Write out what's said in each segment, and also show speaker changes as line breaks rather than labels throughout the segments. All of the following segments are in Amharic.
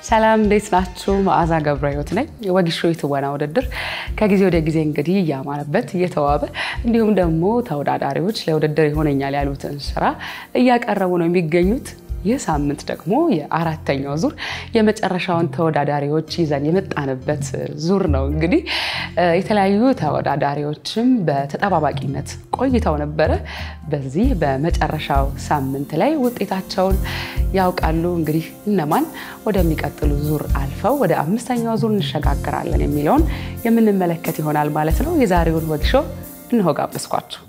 ሰላም እንዴት ናችሁ? መዓዛ ገብረ ሕይወት ነኝ። ወጊሾ የትወና ውድድር ከጊዜ ወደ ጊዜ እንግዲህ እያማረበት እየተዋበ እንዲሁም ደግሞ ተወዳዳሪዎች ለውድድር ይሆነኛል ያሉትን ስራ እያቀረቡ ነው የሚገኙት። ይህ ሳምንት ደግሞ የአራተኛው ዙር የመጨረሻውን ተወዳዳሪዎች ይዘን የመጣንበት ዙር ነው። እንግዲህ የተለያዩ ተወዳዳሪዎችም በተጠባባቂነት ቆይተው ነበረ። በዚህ በመጨረሻው ሳምንት ላይ ውጤታቸውን ያውቃሉ። እንግዲህ እነማን ወደሚቀጥሉ ዙር አልፈው ወደ አምስተኛው ዙር እንሸጋግራለን የሚለውን የምንመለከት ይሆናል ማለት ነው። የዛሬውን ወግ ሾው እንሆ ጋበዝኳችሁ።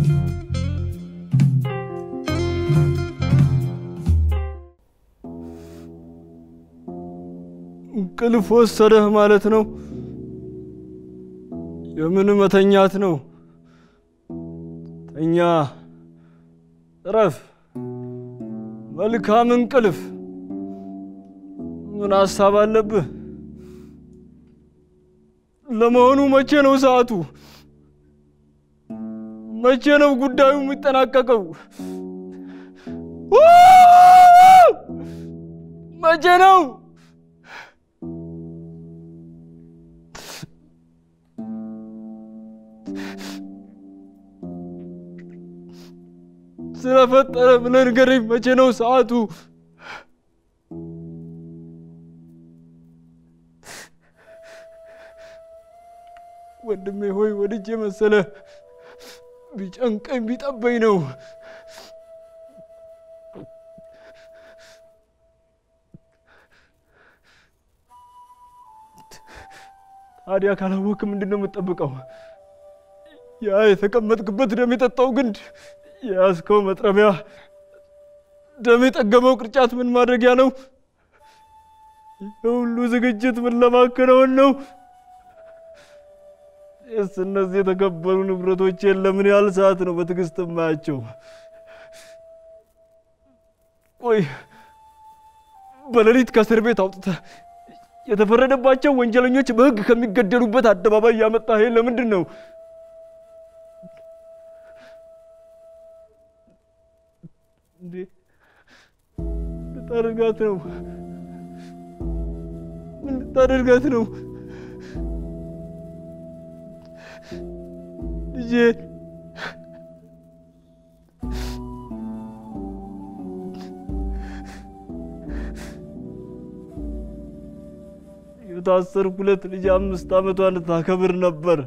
እንቅልፍ ወሰደህ ማለት ነው? የምን መተኛት ነው? ተኛ፣ እረፍ፣ መልካም እንቅልፍ። ምን ሀሳብ አለብህ? ለመሆኑ መቼ ነው ሰዓቱ? መቼ ነው ጉዳዩ የሚጠናቀቀው? መቼ ነው? ስለፈጠረ ብለህ ንገረኝ። መቼ ነው ሰዓቱ? ወንድሜ ሆይ ወድጄ መሰለ ቢጨንቀኝ ቢጠበኝ ነው። ታዲያ ካላወቅ ምንድን ነው የምትጠብቀው? ያ የተቀመጥክበት ደም የጠጣው ግንድ የያዝከው መጥረቢያ ደም የጠገመው ቅርጫት ምን ማድረጊያ ነው? የሁሉ ዝግጅት ምን ለማከናወን ነው? ስ እነዚህ የተከበሩ ንብረቶቼን ለምን ያህል ሰዓት ነው በትዕግስት የማያቸው? ቆይ በሌሊት ከእስር ቤት አውጥተህ የተፈረደባቸው ወንጀለኞች በሕግ ከሚገደሉበት አደባባይ ያመጣህ ለምንድን ነው? እንዴ ልታደርጋት ነው? ምን ልታደርጋት ነው? ልጄ የታሰርኩለት ልጅ አምስት ዓመቷን ታከብር ነበር።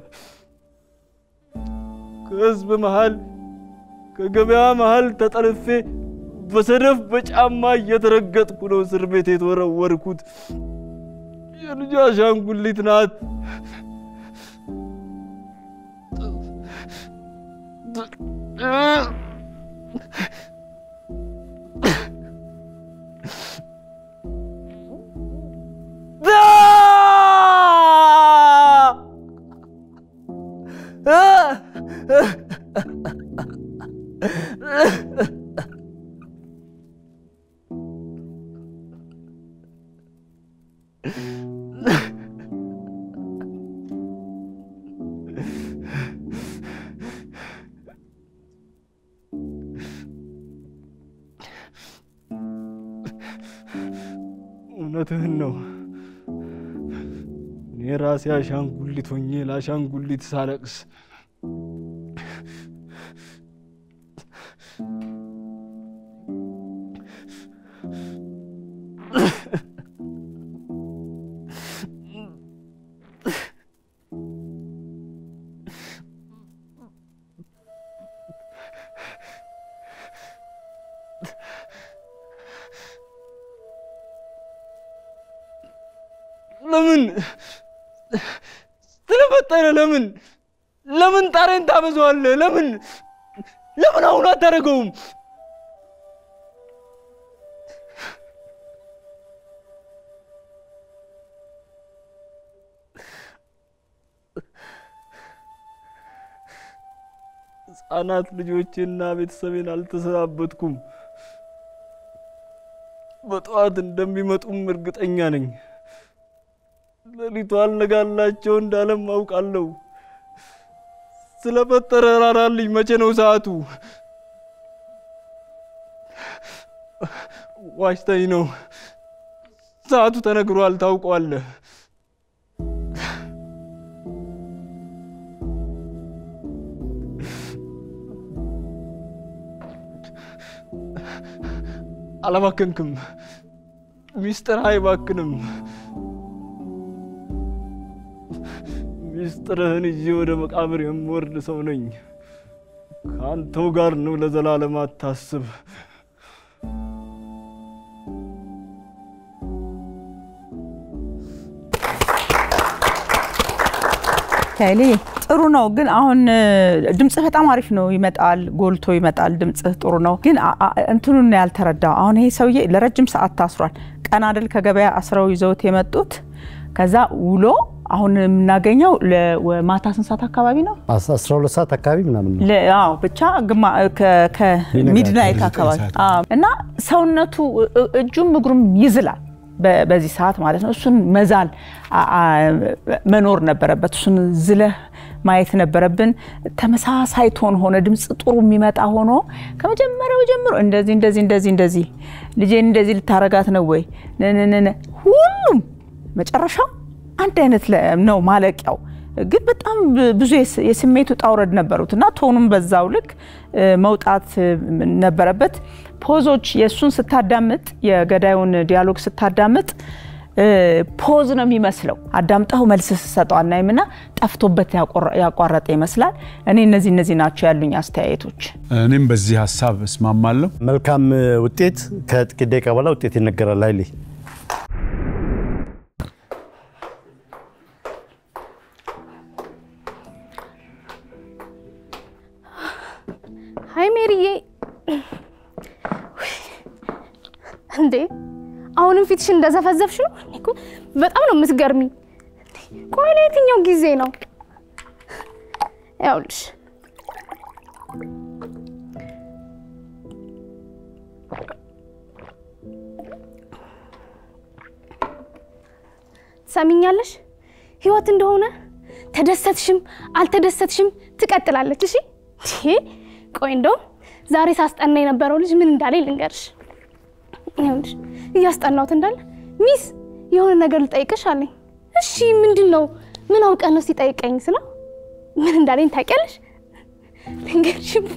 ከህዝብ መሃል ከገበያ መሃል ተጠልፌ በሰደፍ በጫማ እየተረገጥኩ ነው እስር ቤት የተወረወርኩት። የልጅ አሻንጉሊት ናት። እውነትህን ነው። እኔ ራሴ አሻንጉሊት ሆኜ ለአሻንጉሊት ሳለቅስ ለምን ስለፈጠረ ለምን ለምን ጣሬን ታበዛዋለህ? ለምን ለምን አሁን አታደርገውም? ሕፃናት ልጆቼና ቤተሰቤን አልተሰናበትኩም። በጠዋት እንደሚመጡም እርግጠኛ ነኝ። ሌሊቱ አልነጋላቸው እንዳለም አውቃለሁ። ስለፈጠረ ራራልኝ። መቼ ነው ሰዓቱ? ዋሽተኝ ነው ሰዓቱ ተነግሯል፣ ታውቀዋለህ። አላባከንክም። ሚስጥር አይባክንም። ሚስጥርህን ይዤ ወደ መቃብር የምወርድ ሰው ነኝ። ከአንተው ጋር ነው ለዘላለም አታስብ።
ኃይሌ ጥሩ ነው፣ ግን አሁን ድምፅህ በጣም አሪፍ ነው። ይመጣል፣ ጎልቶ ይመጣል። ድምፅህ ጥሩ ነው፣ ግን አ- አ- እንትኑን ነው ያልተረዳው። አሁን ይሄ ሰውዬ ለረጅም ሰዓት ታስሯል። ቀን አይደል ከገበያ አስረው ይዘውት የመጡት። ከዛ ውሎ አሁን የምናገኘው ለ- ወ- ማታ ስንት ሰዓት አካባቢ ነው?
12 ሰዓት አካባቢ ምናምን ነው።
ለ- አዎ ብቻ ግማ ከ- ከሚድናይት አካባቢ አዎ። እና ሰውነቱ እ- እ- እጁም እግሩም ይዝላል በ- በዚህ ሰዓት ማለት ነው። እሱን መዛል አ- አ- መኖር ነበረበት። እሱን ዝለህ ማየት ነበረብን። ተመሳሳይ ቶን ሆነ ድምፅ ጥሩ የሚመጣ ሆኖ ከመጀመሪያው ጀምሮ እንደዚህ እንደዚህ እንደዚህ እንደዚህ ልጄን እንደዚህ ልታረጋት ነው ወይ ነነነ ሁሉም መጨረሻው አንድ አይነት ለ- ነው ማለቂያው። ግን በጣም ብ- ብዙ የስ- የስሜት ውጣ ውረድ ነበሩት እና ቶኑም በዛው ልክ እ፣ መውጣት እ፣ ነበረበት። ፖዞች የእሱን ስታዳምጥ የገዳዩን ዲያሎግ ስታዳምጥ እ፣ ፖዝ ነው የሚመስለው። አዳምጠው መልስ ስሰጠው አናይም እና ጠፍቶበት ያቆረ- ያቋረጠ ይመስላል። እኔ እነዚህ እነዚህ ናቸው ያሉኝ አስተያየቶች።
እኔም በዚህ ሀሳብ እስማማለሁ።
መልካም ውጤት ከጥቂት ደቂቃ በኋላ ውጤት ይነገራል። ኃይሌ
ሀይ ሜሪዬ፣ እንዴ አሁንም ፊትሽን እንደዘፈዘፍሽ ነው? እኔ እኮ በጣም ነው የምትገርሚ። ቆይ ለየትኛው ጊዜ ነው? ያውልሽ ትሰሚኛለሽ? ህይወት እንደሆነ ተደሰትሽም አልተደሰትሽም ትቀጥላለች። እሺ ይሄ ቆይ እንደውም ዛሬ ሳስጠና የነበረው ልጅ ምን እንዳለ ልንገርሽ። ይኸውልሽ እያስጠናሁት እንዳለ ሚስ የሆነ ነገር ልጠይቅሽ አለኝ። እሺ ምንድን ነው? ምን አውቀህ ነው ሲጠይቀኝ ስለው ምን እንዳለኝ ታውቂያለሽ? ልንገርሽማ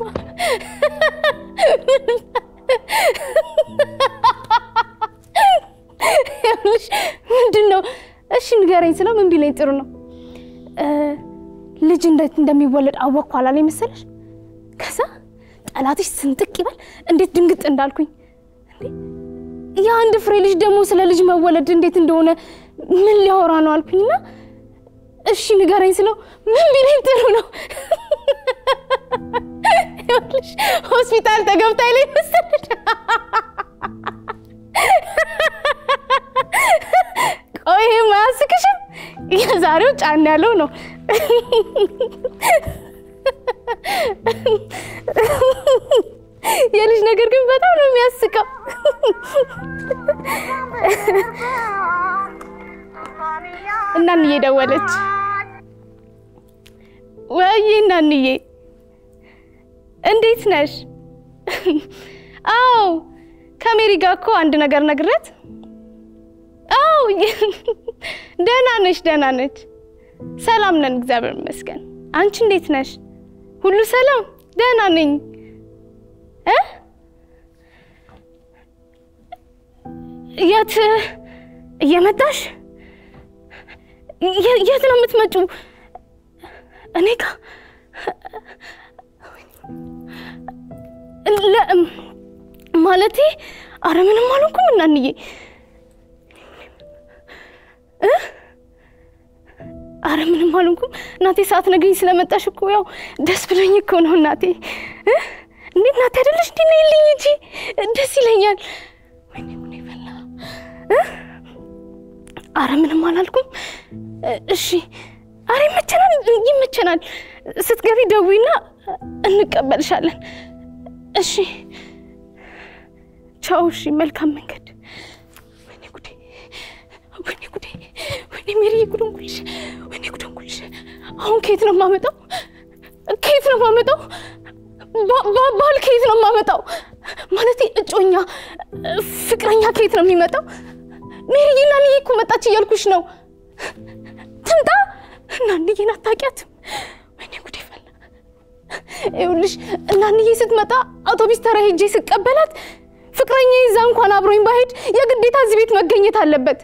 ይኸውልሽ ምንድን ነው? እሺ ንገረኝ ስለው ምን ቢለኝ ጥሩ ነው እ፣ ልጅ እንዴት እንደሚወለድ አወቅኩ አላለኝ መሰለሽ? ከዛ ጠላትሽ ስንጥቅ ይበል እንዴት ድንግጥ እንዳልኩኝ እንዴ! የአንድ ፍሬ ልጅ ደግሞ ስለ ልጅ መወለድ እንዴት እንደሆነ ምን ሊያወራ ነው አልኩኝና እሺ ንገረኝ ስለው ምን ቢለኝ ጥሩ ነው ይኸውልሽ ሆስፒታል ተገብታ ይለኝ መሰለሽ? ቆይ ይሄ ማያስቅሽም? የዛሬው ጫን ያለው ነው። የልጅ ነገር ግን በጣም ነው የሚያስቀው። እናንዬ ደወለች። ወይዬ እናንዬ እንዴት ነሽ? አዎ ከሜሪ ጋር እኮ አንድ ነገር ነግረት አው ደህና ነች፣ ደህና ነች። ሰላም ነን፣ እግዚአብሔር ይመስገን። አንቺ እንዴት ነሽ? ሁሉ ሰላም? ደህና ነኝ። እ የት እየመጣሽ? የ- የት ነው የምትመጪው? እኔ ጋ ለ- ማለቴ አረ ምንም አልሆንኩም እናንዬ አረ ምንም አልሆንኩም እናቴ። ሰዓት ነግኝ ስለመጣሽ እኮ ያው ደስ ብሎኝ እኮ ነው እናቴ። እ? እንዴ እናቴ አይደለሽ እንዴ? ነይልኝ እንጂ ደስ ይለኛል። ወይኔ ምን ይፈላ እ? አረ ምንም አላልኩም። እ- እሺ አረ ይመቸናል፣ ይመቸናል። ስትገቢ ደዊና እንቀበልሻለን። እሺ ቻው። እሺ መልካም መንገድ። ወይኔ ጉዴ ወይኔ ጉዴ ወይኔ ሜሪ ጉድን ጉልሽ ወይኔ ጉድን ጉልሽ አሁን ከየት ነው የማመጣው ከየት ነው የማመጣው ባ- ባ- ባል ከየት ነው የማመጣው ማለቴ እጮኛ ፍቅረኛ ከየት ነው የሚመጣው ሜሪዬ እናንዬ እኮ መጣች እያልኩሽ ነው። ትምጣ። እናንዬን አታውቂያትም? ወይኔ ጉዴ ፈላ። ይኸውልሽ እናንዬ ስትመጣ አውቶቢስ ተራ ሄጄ ስቀበላት ፍቅረኛ ይዛ እንኳን አብሮኝ ባሄድ የግዴታ እዚህ ቤት መገኘት አለበት።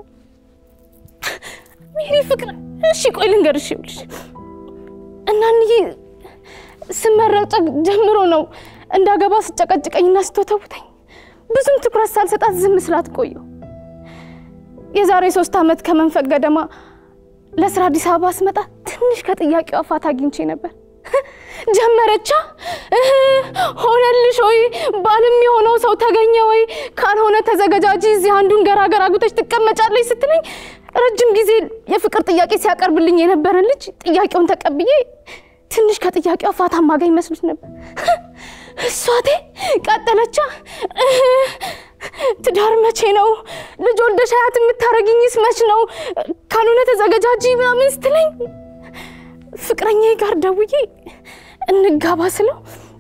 ሜሪ ፍቅር፣ እሺ ቆይ ልንገርሽ። ይኸውልሽ እናንዬ ስመረቅ ጀምሮ ነው እንዳገባ ስጨቀጭቀኝና ስትወተውተኝ ብዙም ትኩረት ሳልሰጣት ዝም ስላት ቆየሁ። የዛሬ ሶስት ዓመት ከመንፈቅ ገደማ ለስራ አዲስ አበባ ስመጣ ትንሽ ከጥያቄዋ ፋታ አግኝቼ ነበር። ጀመረቻ እህ፣ ሆነልሽ ወይ ባልም የሆነው ሰው ተገኘ ወይ ካልሆነ ተዘገጃጂ እዚህ አንዱን ገራገር አግብተሽ ትቀመጫለች ስትለኝ ረጅም ጊዜ የፍቅር ጥያቄ ሲያቀርብልኝ የነበረን ልጅ ጥያቄውን ተቀብዬ ትንሽ ከጥያቄዋ ፋታ ማገኝ መስሎት ነበር። እሷቴ ቀጠለቻ እህ፣ ትዳር መቼ ነው? ልጅ ወልደሽ አያት የምታረግኝስ መች ነው? ካልሆነ ተዘገጃጂ ምናምን ስትለኝ ፍቅረኛዬ ጋር ደውዬ እንጋባ ስለው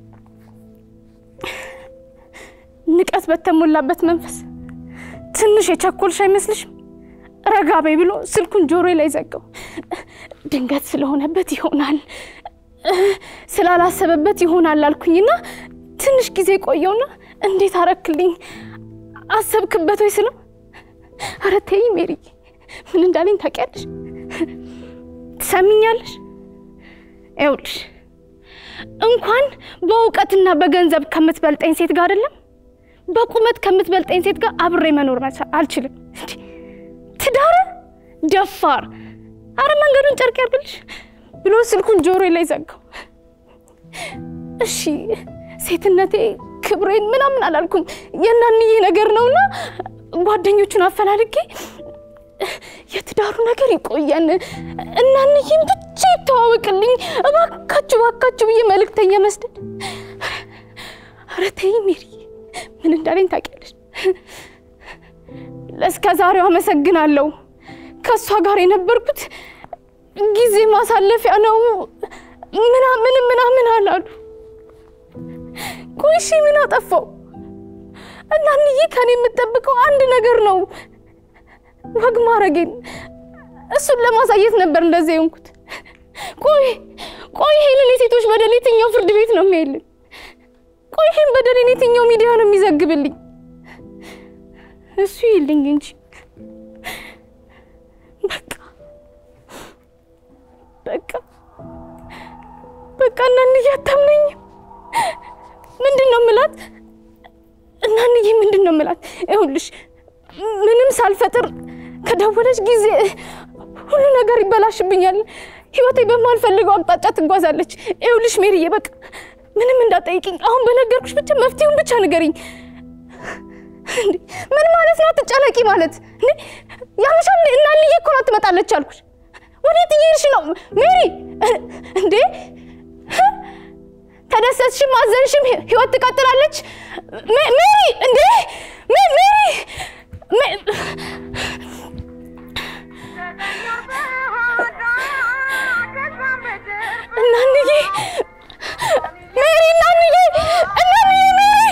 ንቀት በተሞላበት መንፈስ ትንሽ የቸኮልሽ አይመስልሽም? ረጋ በይ ብሎ ስልኩን ጆሮዬ ላይ ዘጋው። ድንገት ስለሆነበት ይሆናል ስላላሰበበት ይሆናል አልኩኝና ትንሽ ጊዜ ቆየውና እንዴት አረክልኝ አሰብክበት ወይ ስለው ኧረ ተይ ሜሪ ምን እንዳለኝ ታውቂያለሽ? ትሰሚኛለሽ? ይኸውልሽ እንኳን በእውቀትና በገንዘብ ከምትበልጠኝ ሴት ጋር አይደለም በቁመት ከምትበልጠኝ ሴት ጋር አብሬ መኖር መቻ- አልችልም። እንዴ ትዳር ደፋር፣ አረ መንገዱን ጨርቅ ያርግልሽ ብሎ ስልኩን ጆሮ ላይ ዘጋው። እሺ ሴትነቴ ክብሬን ምናምን አላልኩም፣ የናንዬ ነገር ነውና ጓደኞቹን አፈላልጌ የትዳሩ ነገር ይቆየን፣ እናንዬም ብቻ ይተዋወቅልኝ፣ እባካችሁ እባካችሁ ብዬ መልእክተኛ መስደድ። ኧረ ተይ ሜሪ፣ ምን እንዳለኝ ታውቂያለሽ? ለእስከ ዛሬው አመሰግናለሁ። ከእሷ ጋር የነበርኩት ጊዜ ማሳለፊያ ነው ምናምን ምናምን አላሉ። ቆይ እሺ ምን አጠፋው? እናንዬ ከኔ የምጠብቀው አንድ ነገር ነው ወግ ማረጌን እሱን ለማሳየት ነበር እንደዚህ የሆንኩት። ቆይ ቆይ ይሄንን የሴቶች በደል የትኛው ፍርድ ቤት ነው የሚያይልን? ቆይ ይሄን በደልን የትኛው ሚዲያ ነው የሚዘግብልኝ? እሱ ይልኝ እንጂ በቃ በቃ በቃ እናንዬ አታምነኝም። ምንድን ነው ምላት? እናንዬ ምንድን ነው ምላት? ይኸውልሽ ምንም ሳልፈጥር ከደወለች ጊዜ ሁሉ ነገር ይበላሽብኛል። ህይወቴ በማልፈልገው አቅጣጫ ትጓዛለች። ይኸውልሽ ሜሪዬ በቃ ምንም እንዳጠይቅኝ አሁን በነገርኩሽ ብቻ መፍትሄውን ብቻ ንገሪኝ። እንዴ ምን ማለት ነው? አትጨነቂ ማለት እንዴ ያምሻል። እናንዬ እኮ ናት ትመጣለች አልኩሽ። ወዴት እየሄድሽ ነው ሜሪ? እንዴ ተደሰትሽም አዘንሽም ህይወት ትቀጥላለች። ሜ- ሜሪ እንዴ ሜ- ሜሪ ሜ- እናንዬ ሜሪ እናንዬ እናንዬ ሜሪ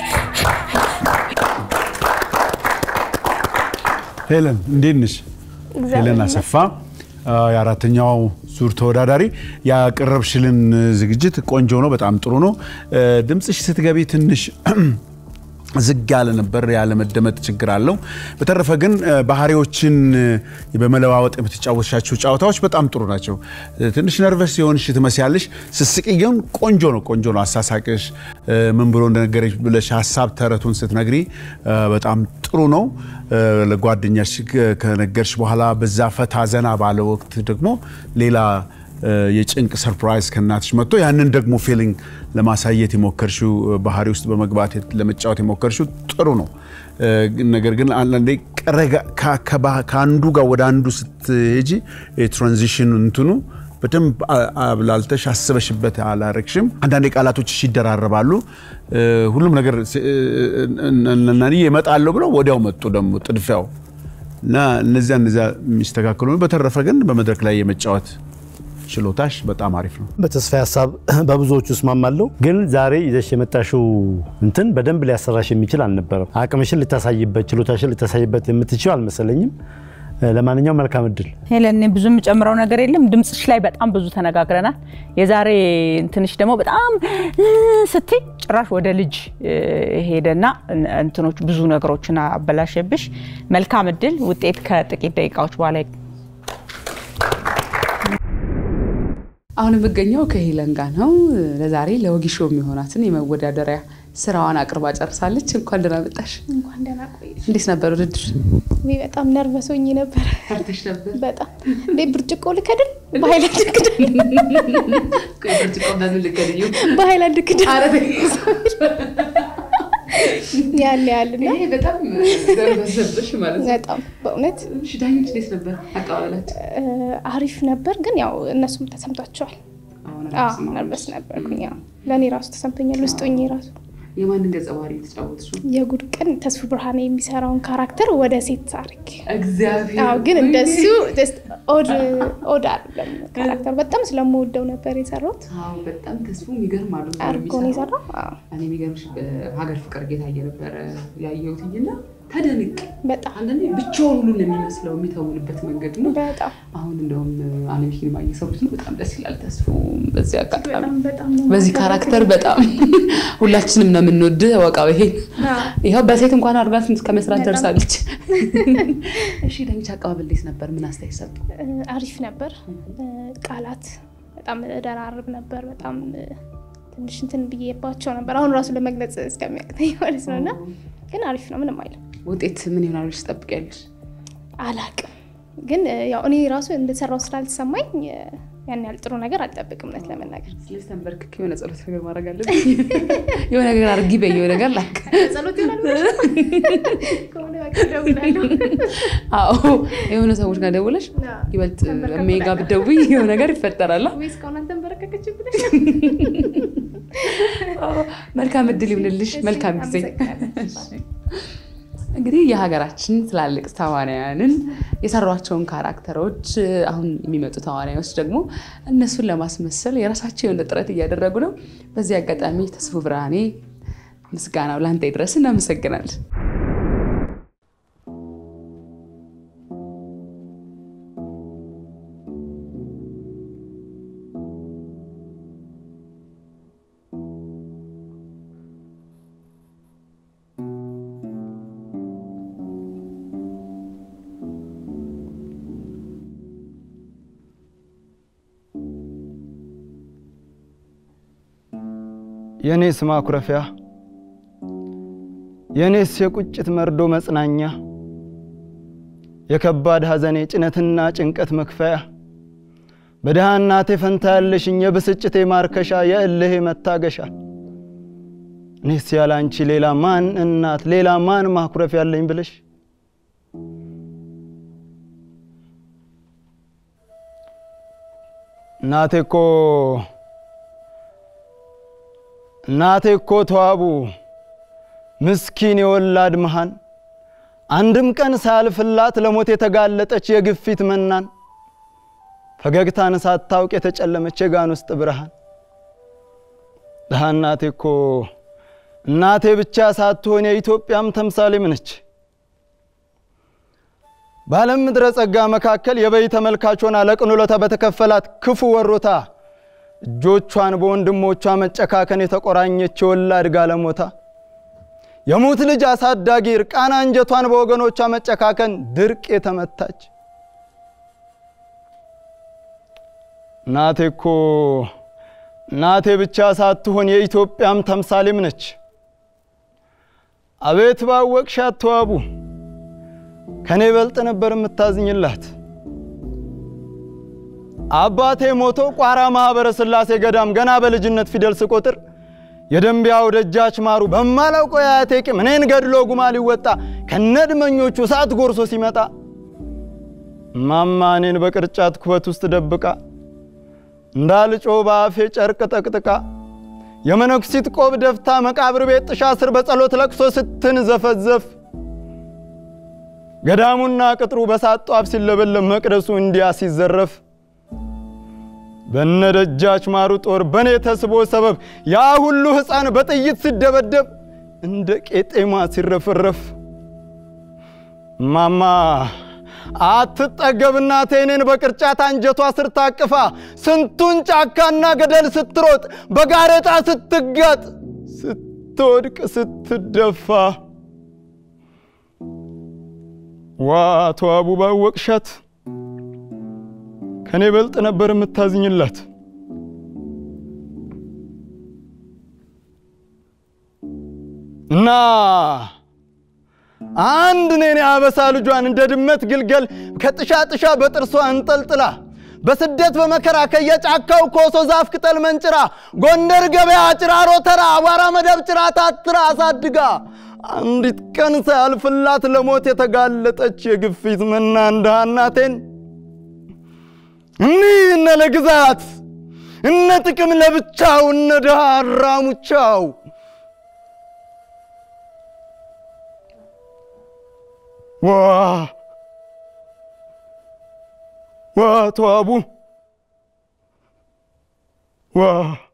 ሄለን እንዴት ነሽ? ሄለን አሰፋ አ፣ የአራተኛው ዙር ተወዳዳሪ። ያቀረብሽልን ዝግጅት ቆንጆ ነው፣ በጣም ጥሩ ነው። እ፣ ድምፅሽ ስትገቢ ትንሽ ዝግ ያለ ነበር፣ ያለመደመጥ ችግር አለው። በተረፈ ግን እ፣ ባህሪዎችን እ፣ በመለዋወጥ የምትጫወቻቸው ጨዋታዎች በጣም ጥሩ ናቸው። እ፣ ትንሽ ነርቨስ የሆንሽ ትመስያለሽ። ስስቂ ግን ቆንጆ ነው፣ ቆንጆ ነው አሳሳቅሽ። እ፣ ምን ብሎ እንደነገረች ብለሽ ሀሳብ ተረቱን ስትነግሪ እ፣ በጣም ጥሩ ነው። እ፣ ለጓደኛሽ ከ- ከነገርሽ በኋላ በዛ ፈታ ዘና ባለ ወቅት ደግሞ ሌላ እ፣ የጭንቅ ሰርፕራይዝ ከእናትሽ መጥቶ ያንን ደግሞ ፊሊንግ ለማሳየት የሞከርሽው እ፣ ባህሪ ውስጥ በመግባት የት- ለመጫወት የሞከርሽው ጥሩ ነው። እ፣ ግን- ነገር ግን አንዳንዴ ቀረጋ- ከ- ከባ- ከአንዱ ጋር ወደ አንዱ ስትሄጂ የትራንዚሽን እንትኑ በደንብ አ- አብላልተሽ አስበሽበት አላረግሽም። አንዳንዴ ቃላቶችሽ ይደራረባሉ። እ፣ ሁሉም ነገር ስ- እ፣ እነ- እነ- እመጣለሁ ብለው ወዲያው መጡ ደግሞ ጥድፊያው እና እነዚያ እነዚያ የሚስተካከሉ ነው። በተረፈ ግን በመድረክ ላይ የመጫወት ችሎታሽ በጣም አሪፍ ነው።
በተስፋ ሀሳብ በብዙዎቹ እስማማለሁ። ግን ዛሬ ይዘሽ የመጣሽው እንትን በደንብ ሊያሰራሽ የሚችል አልነበረም። አቅምሽን ልታሳይበት፣ ችሎታሽን ልታሳይበት የምትችል አልመሰለኝም። ለማንኛውም መልካም እድል።
ሄለን፣ እኔ ብዙ የምጨምረው ነገር የለም። ድምፅሽ ላይ በጣም ብዙ ተነጋግረናል። የዛሬ እንትንሽ ደግሞ በጣም ስትይ ጭራሽ ወደ ልጅ ሄደና እንትኖች ብዙ ነገሮችን አበላሸብሽ። መልካም እድል። ውጤት ከጥቂት ደቂቃዎች በኋላ
አሁን የምገኘው ከሄለን ጋር ነው። ለዛሬ ለወጊሾ የሚሆናትን የመወዳደሪያ ስራዋን አቅርባ ጨርሳለች። እንኳን ደህና መጣሽ።
እንኳን ደህና ቆየሽ።
እንዴት ነበር ውድድር?
ውይ በጣም ነርቨስ ሆኜ ነበር።
ፈርተሽ ነበር?
በጣም እንዴ! ብርጭቆ ልከድን በሀይላንድ ክዳን
ብርጭቆ በምን ልከድዩ?
በሀይላንድ ክዳን
ኧረ ተይ።
ያለ ያልና
ይሄ በጣም ነርቨስ ነበርሽ ማለት ነው።
በጣም በእውነት
እሺ፣ ዳኞች እንዴት ነበር አቀባበላቸው?
አሪፍ ነበር፣ ግን ያው እነሱም ተሰምቷቸዋል።
አሁን
አዎ ነርቨስ ነበርኩኝ። ያው ለእኔ ራሱ ተሰምቶኛል ውስጥ ሆኜ ራሱ
የማንን ገጸ ባህሪ የተጫወትሽው?
የጉድ ቀን ተስፉ ብርሃኔ የሚሰራውን ካራክተር ወደ ሴት አድርግ
እግዚአብሔር
አዎ ግን እንደሱ just ኦድ ኦድ አይደለም ካራክተር በጣም ስለምወደው ነበር የሰራሁት።
አዎ በጣም ተስፉ የሚገርም አሉ
አድርጎ ነው የሰራው። አዎ
እኔ የሚገርምሽ በሀገር ፍቅር ጌታዬ ነበረ ያየሁትኝና ተደንቅ
በጣም
አንዳንዴ ብቻውን ሁሉ ነው የሚመስለው የሚተውንበት መንገድ ነው።
በጣም
አሁን እንደውም አለም ሲኒማ እየሰሩት ነው። በጣም ደስ ይላል። ተስፉ በዚህ አጋጣሚ
በጣም በጣም ነው
በዚህ ካራክተር በጣም ሁላችንም ነው የምንወድ ወቃው ይሄ ይኸው በሴት እንኳን አድርጋት ከመስራት ደርሳለች። እሺ ዳኞች አቀባበል እንዴት ነበር? ምን አስተያየት ሰጡ?
አሪፍ ነበር። ቃላት በጣም ደራርብ ነበር። በጣም ትንሽ እንትን ብዬባቸው ነበር አሁን ራሱ ለመግለጽ እስከሚያቅተኝ ማለት ነው። እና ግን አሪፍ ነው፣ ምንም አይልም።
ውጤት ምን ይሆናል ብለሽ ትጠብቂያለሽ?
አላቅም ግን ያው እኔ ራሱ እንደሰራው ስላልተሰማኝ ያን ያህል ጥሩ ነገር አልጠብቅም እውነት ለመናገር
ስለዚህ ተንበርክክ የሆነ ጸሎት ነገር ማድረግ አለብኝ። የሆነ ነገር አድርጊ በይ፣ የሆነ ነገር ላክ።
ጸሎት ይሆናል ብለሽ ከሆነ በቃ እደውላለሁ።
አዎ የሆነ ሰዎች ጋር ደውለሽ ይበልጥ እሜ ጋር ብትደውይ የሆነ ነገር ይፈጠራል።
ወይ እስካሁን አልተንበረከከችም ብለሽ
መልካም እድል ይሁንልሽ። መልካም ጊዜ። እንግዲህ የሀገራችን ትላልቅ ተዋናያንን የሰሯቸውን ካራክተሮች አሁን የሚመጡ ተዋናዮች ደግሞ እነሱን ለማስመሰል የራሳቸው የሆነ ጥረት እያደረጉ ነው። በዚህ አጋጣሚ ተስፉ ብርሃኔ ምስጋናው ለአንተ ይድረስ። እናመሰግናለን።
የኔስ ማኩረፊያ የኔስ የቁጭት መርዶ መጽናኛ የከባድ ሐዘኔ ጭነትና ጭንቀት መክፈያ በድሃ እናቴ ፈንታ ያለሽኝ የብስጭቴ ማርከሻ የእልሄ መታገሻ እኔስ ያለ አንቺ ሌላ ማን እናት ሌላ ማን ማኩረፊያ ያለኝ ብለሽ እናቴ እኮ እናቴ እኮ ተዋቡ ምስኪን የወላድ መሃን አንድም ቀን ሳያልፍላት ለሞት የተጋለጠች የግፊት መናን ፈገግታን ሳታውቅ የተጨለመች የጋን ውስጥ ብርሃን ድሃ እናቴ እኮ እናቴ ብቻ ሳትሆን የኢትዮጵያም ተምሳሌም ነች። በዓለም ምድረ ጸጋ መካከል የበይ ተመልካች ሆና ለቅንሎታ በተከፈላት ክፉ ወሮታ እጆቿን በወንድሞቿ መጨካከን የተቆራኘች የወላድ ጋለሞታ የሙት ልጅ አሳዳጊ እርቃና አንጀቷን በወገኖቿ መጨካከን ድርቅ የተመታች እናቴ እኮ እናቴ ብቻ ሳትሆን የኢትዮጵያም ተምሳሌም ነች። አቤት ባወቅሻት ተዋቡ ከኔ በልጥ ነበር የምታዝኝላት። አባቴ ሞቶ ቋራ ማኅበረ ሥላሴ ገዳም ገና በልጅነት ፊደል ስቆጥር የደንቢያው ደጃች ማሩ በማላውቀው የአያቴ ቂም እኔን ገድሎ ጉማ ሊወጣ ከነድመኞቹ እሳት ጎርሶ ሲመጣ ማማ እኔን በቅርጫት ኩበት ውስጥ ደብቃ እንዳልጮ በአፌ ጨርቅ ጠቅጥቃ የመነኩሲት ቆብ ደፍታ መቃብር ቤት ጥሻ ስር በጸሎት ለቅሶ ስትንዘፈዘፍ ገዳሙና ቅጥሩ በሳት ጧፍ ሲለበለብ መቅደሱ እንዲያ ሲዘረፍ በነደጃች ማሩ ጦር በእኔ ተስቦ ሰበብ ያ ሁሉ ሕፃን በጥይት ሲደበደብ እንደ ቄጤማ ሲረፈረፍ ማማ አትጠገብ እናቴ እኔን በቅርጫት አንጀቷ ስር ታቅፋ ስንቱን ጫካና ገደል ስትሮጥ በጋሬጣ ስትጋጥ ስትወድቅ ስትደፋ ዋቶ አቡባ ወቅሻት ከኔ በልጥ ነበር የምታዝኝላት። እና አንድ እኔን የአበሳ ልጇን እንደ ድመት ግልገል ከጥሻ ጥሻ በጥርሷ እንጠልጥላ በስደት በመከራ ከየጫካው ኮሶ ዛፍ ቅጠል መንጭራ ጎንደር ገበያ ጭራሮ ተራ አቧራ መደብ ጭራ ታትራ አሳድጋ አንዲት ቀን ሳያልፍላት ለሞት የተጋለጠች የግፊት መና እንደሃ እናቴን እኒህ እነ ለግዛት እነ ጥቅም ለብቻው እነ ድሃ አራሙቻው ዋ ዋ ተዋቡ ዋ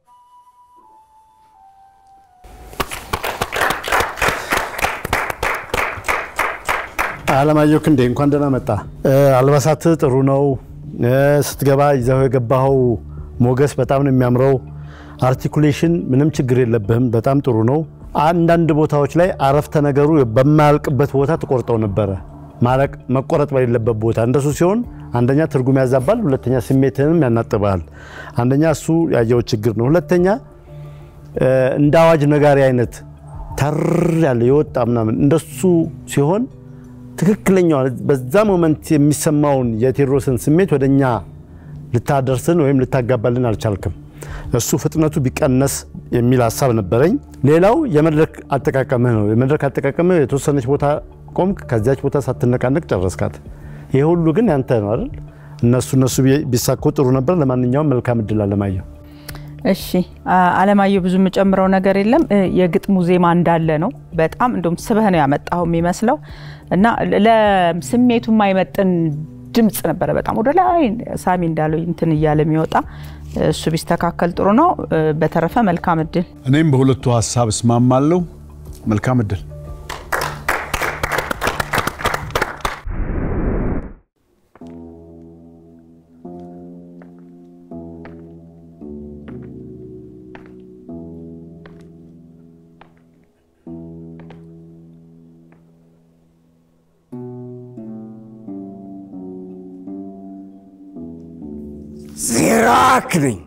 አለማየሁ ክንዴ እንኳን ደህና መጣ። አልባሳት ጥሩ ነው። ስትገባ ይዘው የገባኸው ሞገስ በጣም ነው የሚያምረው። አርቲኩሌሽን ምንም ችግር የለብህም። በጣም ጥሩ ነው። አንዳንድ ቦታዎች ላይ አረፍተ ነገሩ በማያልቅበት ቦታ ትቆርጠው ነበረ። ማለቅ መቆረጥ በሌለበት ቦታ እንደሱ ሲሆን አንደኛ ትርጉም ያዛባል፣ ሁለተኛ ስሜትህንም ያናጥባል። አንደኛ እሱ ያየው ችግር ነው። ሁለተኛ እንደ አዋጅ ነጋሪ አይነት ተር ያለ የወጣ ምናምን እንደሱ ሲሆን ትክክለኛው በዛ ሞመንት የሚሰማውን የቴዎድሮስን ስሜት ወደኛ ልታደርስን ወይም ልታጋባልን አልቻልክም። እሱ ፍጥነቱ ቢቀነስ የሚል ሀሳብ ነበረኝ። ሌላው የመድረክ አጠቃቀምህ ነው። የመድረክ አጠቃቀምህ የተወሰነች ቦታ ቆምክ፣ ከዚያች ቦታ ሳትነቃነቅ ጨረስካት። ይሄ ሁሉ ግን ያንተ ነው አይደል? እነሱ እነሱ ቢሳኩ ጥሩ ነበር። ለማንኛውም መልካም እድል አለማየሁ።
እሺ አለማየሁ፣ ብዙ የምጨምረው ነገር የለም። የግጥሙ ዜማ እንዳለ ነው። በጣም እንደውም ስበህ ነው ያመጣው የሚመስለው እና ለስሜቱ የማይመጥን ድምፅ ነበረ። በጣም ወደ ላይ ሳሚ እንዳለው እንትን እያለ የሚወጣ እሱ ቢስተካከል ጥሩ ነው። በተረፈ መልካም እድል።
እኔም በሁለቱ ሀሳብ እስማማለሁ። መልካም እድል።
ዜራክ ነኝ።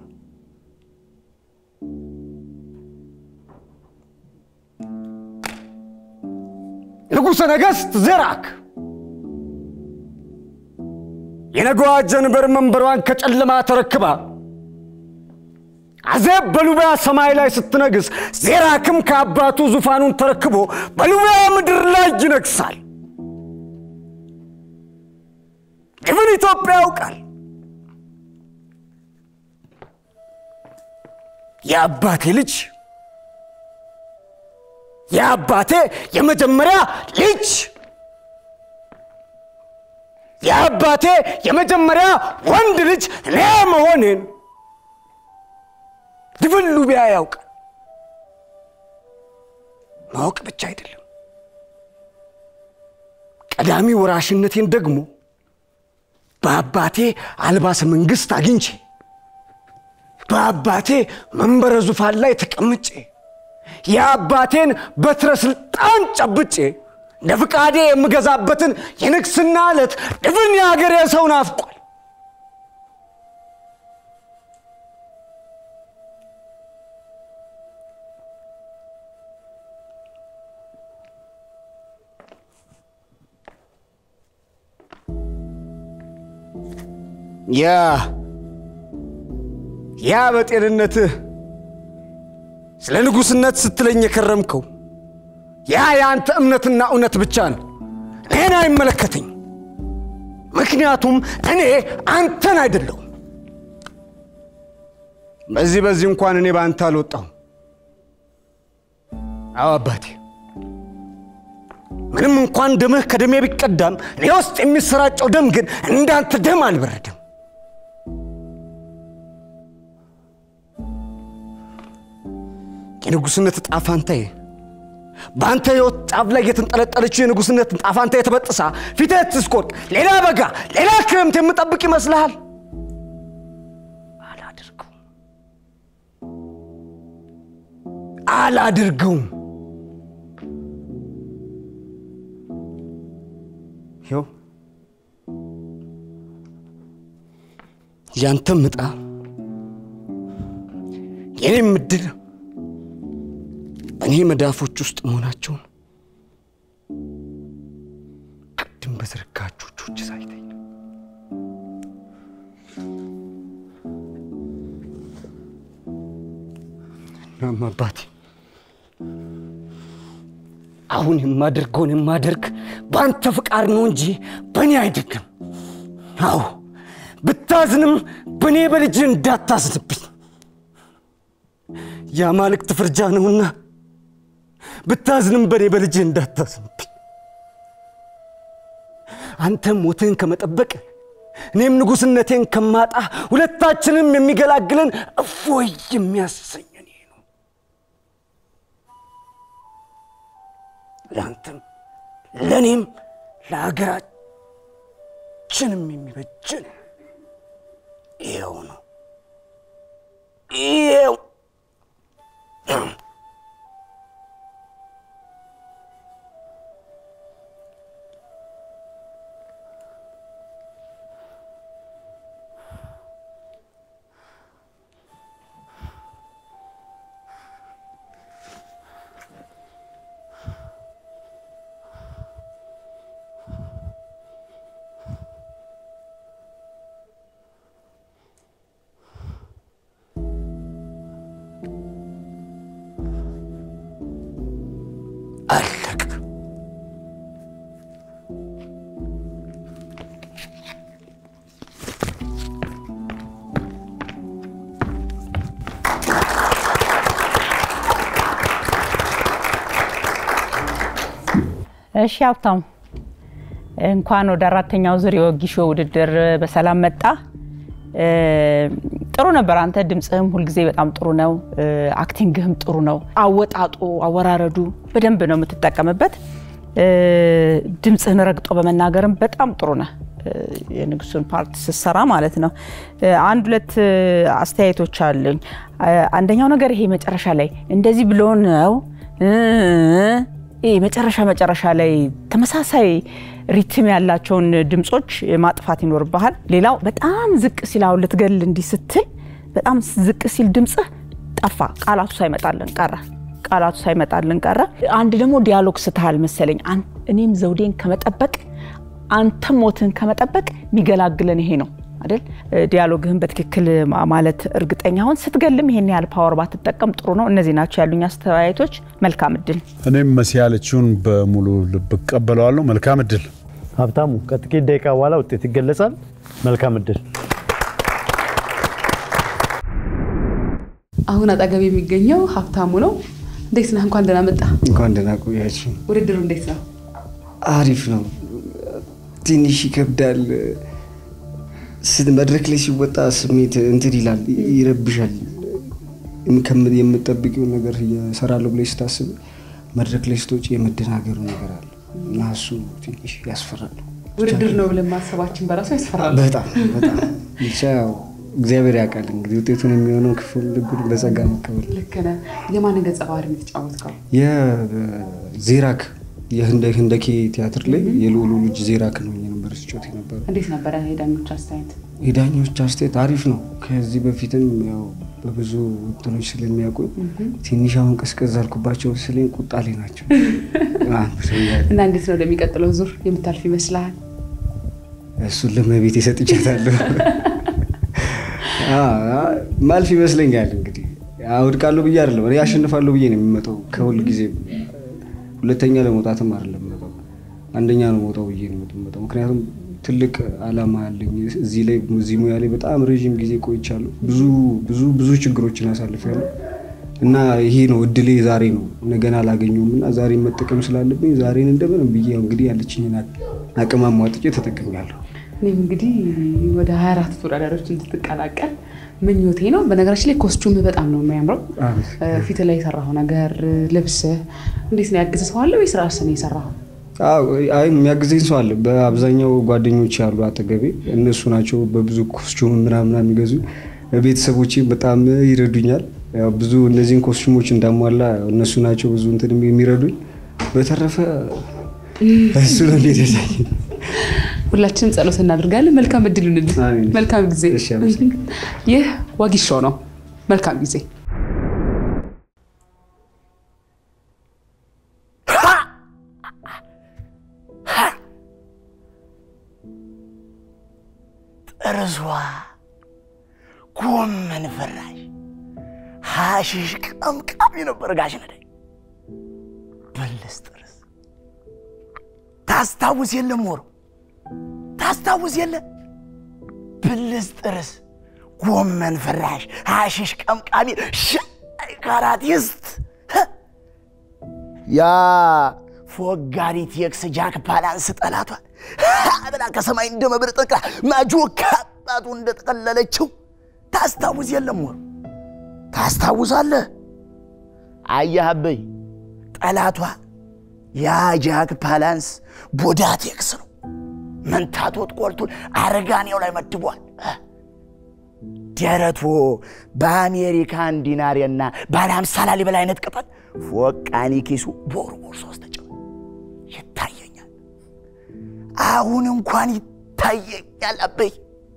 ንጉሠ ነገሥት ዜራክ የነገዋ ጀንበር መንበሯን ከጨለማ ተረክባ አዜብ በሉቢያ ሰማይ ላይ ስትነግስ ዜራክም ከአባቱ ዙፋኑን ተረክቦ በሉቢያ ምድር ላይ ይነግሳል። ድፍን ኢትዮጵያ ያውቃል። የአባቴ ልጅ የአባቴ የመጀመሪያ ልጅ የአባቴ የመጀመሪያ ወንድ ልጅ እኔ መሆኔን ድፍን ሉቢያ ያውቃል። ማወቅ ብቻ አይደለም፣ ቀዳሚ ወራሽነቴን ደግሞ በአባቴ አልባሰ መንግስት አግኝቼ በአባቴ መንበረ ዙፋን ላይ ተቀምጬ የአባቴን በትረ ስልጣን ጨብጬ ለፍቃዴ የምገዛበትን የንግስና ዕለት ድፍን የሀገሬ ሰው ናፍቋል። ያ ያ በጤንነትህ ስለ ንጉሥነት ስትለኝ የከረምከው ያ የአንተ እምነትና እውነት ብቻ ነው። እኔን አይመለከተኝ። ምክንያቱም እኔ አንተን አይደለሁም። በዚህ በዚህ እንኳን እኔ በአንተ አልወጣሁም። አዎ አባቴ፣ ምንም እንኳን ደምህ ከደሜ ቢቀዳም እኔ ውስጥ የሚሰራጨው ደም ግን እንዳንተ ደም አልበረደም። የንጉሥነት ዕጣ ፋንታዬ በአንተ ሕይወት ጫፍ ላይ የተንጠለጠለችው የንጉሥነት ዕጣ ፋንታዬ ተበጥሳ ፊትህ ትስቆጥ ሌላ በጋ ሌላ ክረምት የምጠብቅ ይመስልሃል? አላድርገውም አላድርገውም። ይኸው ያንተም ዕጣ የኔም እድል በእኔ መዳፎች ውስጥ መሆናቸውን ቅድም በዘረጋችሁ እጆች ሳይተኝ ነው። እናም አባቴ አሁን የማደርገውን የማደርግ በአንተ ፍቃድ ነው እንጂ በእኔ አይደለም። አዎ ብታዝንም በእኔ በልጅ እንዳታዝንብኝ የአማልክት ፍርጃ ነውና ብታዝንም በእኔ በልጅ እንዳታዝንብኝ። አንተም ሞትህን ከመጠበቅ እኔም ንጉሥነቴን ከማጣ ሁለታችንም የሚገላግለን እፎይ የሚያሰኘን ይሄ ነው። ለአንተም ለእኔም ለሀገራችንም የሚበጀን ይኸው ነው። ይኸው አለቀ።
እሺ ሀብታሙ እንኳን ወደ አራተኛው ዙር የወጊሾ ውድድር በሰላም መጣ። እ፣ ጥሩ ነበር። አንተ ድምፅህም ሁልጊዜ በጣም ጥሩ ነው። እ፣ አክቲንግህም ጥሩ ነው። አወጣጡ፣ አወራረዱ በደንብ ነው የምትጠቀምበት። እ፣ ድምፅህን ረግጦ በመናገርም በጣም ጥሩ ነህ። እ፣ የንጉሱን ፓርት ስትሰራ ማለት ነው። እ፣ አንድ ሁለት እ፣ አስተያየቶች አሉኝ። እ፣ አንደኛው ነገር ይሄ መጨረሻ ላይ እንደዚህ ብሎ ነው እ፣ ይሄ መጨረሻ መጨረሻ ላይ ተመሳሳይ ሪትም ያላቸውን ድምጾች ማጥፋት ይኖርብሃል። ሌላው በጣም ዝቅ ሲል አሁን ልትገል እንዲህ ስትል በጣም ዝቅ ሲል ድምፅህ ጠፋ፣ ቃላቱ ሳይመጣልን ቀረ። ቃላቱ ሳይመጣልን ቀረ። አንድ ደግሞ ዲያሎግ ስትሃል መሰለኝ። አን- እኔም ዘውዴን ከመጠበቅ አንተም ሞትህን ከመጠበቅ የሚገላግለን ይሄ ነው አይደል? ዲያሎግህን በትክክል ማ- ማለት እርግጠኛ ሁን። ስትገልም ይሄን ያህል ፓወር ባትጠቀም ጥሩ ነው። እነዚህ ናቸው ያሉኝ አስተያየቶች። መልካም እድል።
እኔም መሲ ያለችውን በሙሉ ልብ እቀበለዋለሁ። መልካም እድል።
ሀብታሙ ከጥቂት ደቂቃ በኋላ ውጤት ይገለጻል። መልካም እድል።
አሁን አጠገብ የሚገኘው ሀብታሙ ነው። እንዴት ነህ? እንኳን ደህና መጣ።
እንኳን ደህና ቆያችሁ።
ውድድሩ እንዴት ነው?
አሪፍ ነው። ትንሽ ይከብዳል። ስ- መድረክ ላይ ሲወጣ ስሜት እንትን ይላል፣ ይረብሻል። ከም- የምጠብቂውን ነገር እሰራለሁ ብለሽ ስታስብ መድረክ ላይ ስትወጪ የመደናገሩ ነገር አለ እና እሱ ትንሽ ያስፈራል።
ውድድር ነው ብለን ማሰባችን በራሱ ያስፈራል።
በጣም በጣም ብቻ ያው እግዚአብሔር ያውቃል እንግዲህ ውጤቱን የሚሆነው ክፉን ልጉን በጸጋ መቀበል ነው።
ልክ ነህ። የማንን ገጸ ባህሪ ነው የተጫወትከው?
የዜራክ የህንደ- ህንደኬ ቲያትር ላይ የልዑሉ ልጅ ዜራክ ነው የነበር ሲጮት የነበረ
እንዴት ነበረ የዳኞች አስተያየት?
የዳኞች አስተያየት አሪፍ ነው። ከዚህ በፊትም ያው በብዙ እንትኖች ስለሚያውቁኝ ትንሽ አሁን ቀዝቀዝ አልኩባቸው ስለኝ ቁጣ ላይ ናቸው።
እና እንዴት ነው ወደሚቀጥለው ዙር የምታልፍ ይመስልሃል?
እሱን ለመቤት የሰጥቻታለሁ ማልፍ ይመስለኛል። እንግዲህ አውድቃለሁ ብዬ አይደለም እኔ አሸንፋለሁ ብዬ ነው የሚመጣው። ከሁል ጊዜ ሁለተኛ ለመውጣትም አይደለም የምመጣው አንደኛ ነው መውጣው ብዬ ነው የምመጣው። ምክንያቱም ትልቅ አላማ አለኝ እዚህ ላይ እዚህ ሙያ ላይ በጣም ረዥም ጊዜ ቆይቻለሁ። ብዙ ብዙ ብዙ ችግሮችን አሳልፌያለሁ እና ይሄ ነው እድሌ ዛሬ ነው ነገን አላገኘውም እና ዛሬ መጠቀም ስላለብኝ ዛሬን እንደምንም ብዬ ያው እንግዲህ ያለችኝን አቅም አሟጥጬ ተጠቅሜያለሁ።
እኔም እንግዲህ ወደ 24 ተወዳዳሪዎች እንድትቀላቀል ምኞቴ ነው። በነገራችን ላይ ኮስቹም በጣም ነው የሚያምረው። ፊት ላይ የሰራኸው ነገር ልብስህ እንዴት ነው? ያግዝህ ሰው አለ ወይስ ራስህ ነው የሰራኸው?
አዎ፣ አይ የሚያግዘኝ ሰው አለ። በአብዛኛው ጓደኞች ያሉ አጠገቤ እነሱ ናቸው በብዙ ኮስቹም ምናምን የሚገዙኝ። ቤተሰቦቼ በጣም ይረዱኛል። ያው ብዙ እነዚህን ኮስቹሞች እንዳሟላ እነሱ ናቸው ብዙ እንትን የሚረዱኝ። በተረፈ እሱ ነው እንዲረዳኝ።
ሁላችንም ጸሎት እናደርጋለን። መልካም እድል ይሁንልህ።
አሜን።
መልካም ጊዜ።
እሺ፣ አመሰግናለሁ።
ይህ ዋጊሾው ነው። መልካም ጊዜ።
ጥርሷ ጎመን ፍራሽ ሐሺሽ ቀምቃሚ ነበር ጋሽ ነዳይ በለስ ጥርስ ታስታውስ የለም ወሮ ታስታውስ የለ ብልስ ጥርስ ጎመን ፍራሽ ሐሺሽ ቀምቃሚ ሻይ ካራቲስት ህ! ያ ፎጋሪት የክስ ጃክ ባላንስ ጠላቷል ብላ ከሰማይ እንደ መብር ጠቅላ ማጆ ከአባቱ እንደጠቀለለችው ታስታውስ የለም ወር ታስታውሳለህ? አያህበይ ጠላቷ ያ ጃክ ፓላንስ ቦዳቴክስ ነው። መንታቶት ቆርቱን አረጋኔው ላይ መድቧል። ደረቶ በአሜሪካን ዲናርና ባለ ሃምሳ ላሊበላ አይነት ቅጠል ፎቃኒ ኪሱ ቦርቦር ሶስት ተጭኗል። ይታየኛል፣ አሁን እንኳን ይታየኛል። አበይ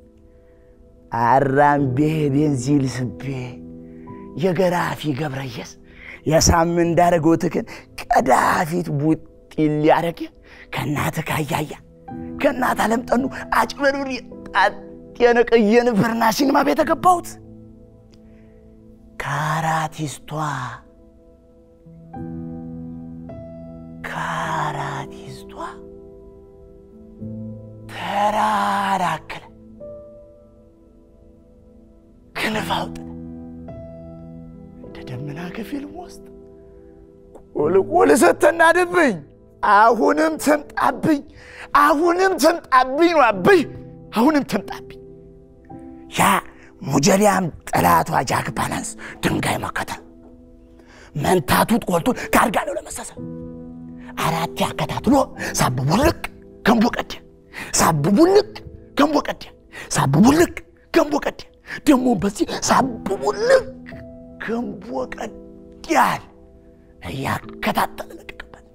አራምቤ ቤንዚል ስቤ የገራፊ ገብረየስ የሳምን እንዳረጎትክን ቀዳፊት ቡጢ ሊያረግ ከእናት ካያያ ከእናት አለምጠኑ አጭበሩር ጣት የነቀየን ፍርና ሲኒማ ቤት ገባሁት። ካራቲስቷ ካራቲስቷ ተራራክለ ክንፍ አውጥተ እንደ ደመና ከፊልም ውስጥ ቁልቁል ስትናድብኝ አሁንም ትምጣብኝ፣ አሁንም ትምጣብኝ ነው አብይ፣ አሁንም ትምጣብኝ። ያ ሙጀሊያም ጠላቷ ጃክ ባላንስ ድንጋይ መከተል መንታቱት ቆልቱን ካርጋለው ለመሰሰ አራት ያከታትሎ ሳብቡልቅ ገንቦ ቀደ ሳብቡልቅ ገንቦ ቀደ ሳብቡልቅ ገንቦ ቀደ ደግሞ በዚህ ሳብቡልቅ ገንቦ ቀዳል እያከታተለ ለቀቀበት።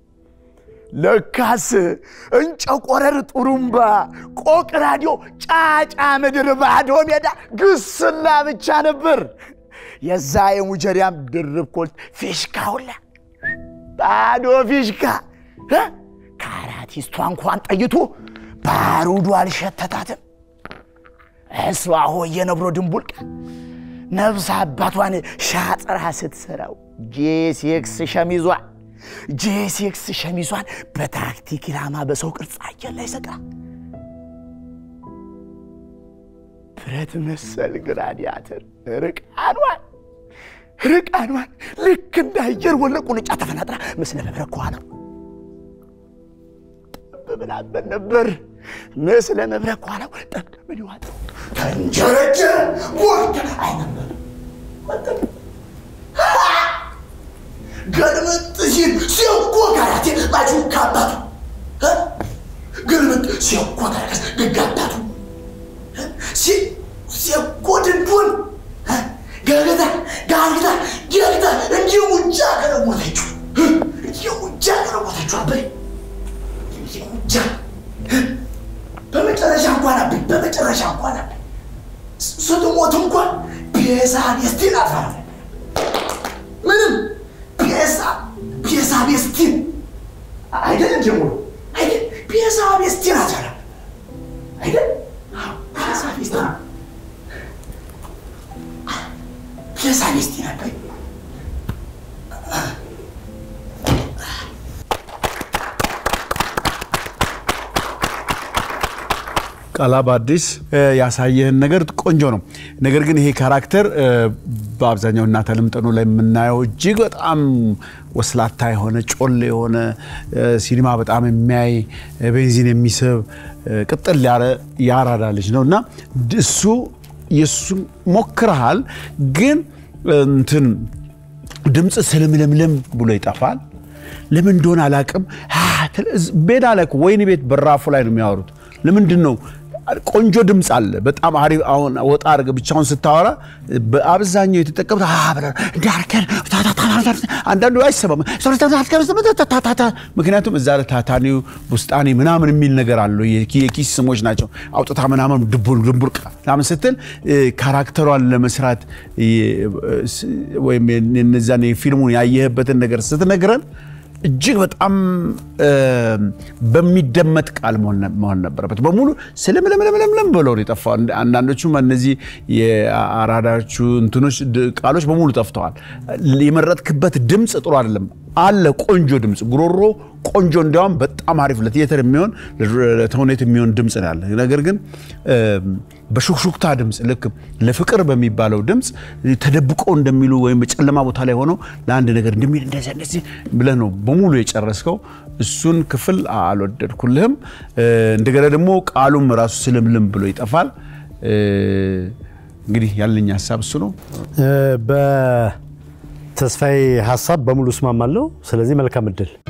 ለካስ እንጨቆረር ጡሩምባ ቆቅ ራዲዮ ጫጫ ምድር ባዶ ሜዳ ግስላ ብቻ ነበር። የዛ የሙጀሪያም ድርብ ኮልት ፊሽካ ሁላ ባዶ ፊሽካ እ? ከአራቲስቷ እንኳን ጠይቶ ባሩዱ አልሸተታትም። እሷ ሆየ ነብሮ ድንቡልቃ ነፍስ አባቷን ሻጥራ ስትሰራው ጄሴክስ ሸሚዟ ጄሴክስ ሸሚዟን በታክቲክ ኢላማ በሰው ቅርጽ አየር ላይ ሰቅራ ብረት መሰል ግራዲያተር ርቃኗን ርቃኗን ልክ እንደ አየር ወለቅ ቁንጫ ተፈናጥራ ምስለ መብረቅ ከኋላው ጠብ ብላበት ነበር። ምስለ መብረቅ ከኋላው ጠብ ምን ይዋጠው ተንጀረጀረ ወርደ አይነበር ገልመጥ ሲል ሲያውቆ ጋራቴ ባጁ ካባቱ ገልመጥ ሲያውቆ ጋራቴ ግጋባቱ ሲያውቆ ድንዱን ጋግታ ጋግታ ጋግታ እንዲህ ውጫ ገለሞተችው እንዲህ ውጫ ገለሞተችው አበይ እንዲህ ውጫ በመጨረሻ እንኳን አበይ በመጨረሻ እንኳን አበይ ስትሞት እንኳን ቤዛ ቤስቲን አትፈራ ምንም ቤዛ ቤዛ ቤስቲን አይደለም ጀምሮ አይደል ቤዛ ቤስቲን አትፈራ አይደል ቤዛ ቤስቲን ቤዛ ቤስቲን አበይ
ቃላ በአዲስ ያሳየህን ነገር ቆንጆ ነው። ነገር ግን ይሄ ካራክተር በአብዛኛው እናት አለምጠኖ ላይ የምናየው እጅግ በጣም ወስላታ የሆነ ጮል የሆነ ሲኒማ በጣም የሚያይ ቤንዚን የሚስብ ቅጥል ያረ ያራዳ ልጅ ነው እና እሱ የእሱን ሞክረሃል፣ ግን እንትን ድምፅ ስልምልምልም ብሎ ይጠፋል። ለምን እንደሆነ አላቅም። ቤት አለ እኮ ወይን ቤት በራፉ ላይ ነው የሚያወሩት። ለምንድን ነው ቆንጆ ድምፅ አለ። በጣም አሪፍ። አሁን ወጣ አድርገህ ብቻውን ስታወራ በአብዛኛው የተጠቀሙት እንዳርከን አንዳንዱ አይሰማም። ምክንያቱም እዛ ታታኒው ውስጣኔ ምናምን የሚል ነገር አለው። የኪስ ስሞች ናቸው። አውጥታ ምናምን ድንቡር ምናምን ስትል ካራክተሯን ለመስራት ወይም እነዛን ፊልሙን ያየህበትን ነገር ስትነግረን እጅግ በጣም በሚደመጥ ቃል መሆን ነበረበት። በሙሉ ስለምለምለምለም ብለው ነው የጠፋው። አንዳንዶቹም እነዚህ የአራዳዎቹ እንትኖች ቃሎች በሙሉ ጠፍተዋል። የመረጥክበት ድምፅ ጥሩ አይደለም አለ። ቆንጆ ድምፅ ጉሮሮ ቆንጆ እንዲያውም በጣም አሪፍ ለቲያትር የሚሆን ለተውኔት የሚሆን ድምፅ ነው ያለ። ነገር ግን በሹክሹክታ ድምፅ ልክ ለፍቅር በሚባለው ድምፅ ተደብቆ እንደሚሉ ወይም በጨለማ ቦታ ላይ ሆነው ለአንድ ነገር እንደሚል እንደዚህ እንደዚህ ብለህ ነው በሙሉ የጨረስከው። እሱን ክፍል አልወደድኩልህም። እንደገና ደግሞ ቃሉም ራሱ ስልምልም ብሎ ይጠፋል። እንግዲህ ያለኝ ሀሳብ እሱ ነው።
በተስፋዬ ሀሳብ በሙሉ እስማማለሁ። ስለዚህ መልካም እድል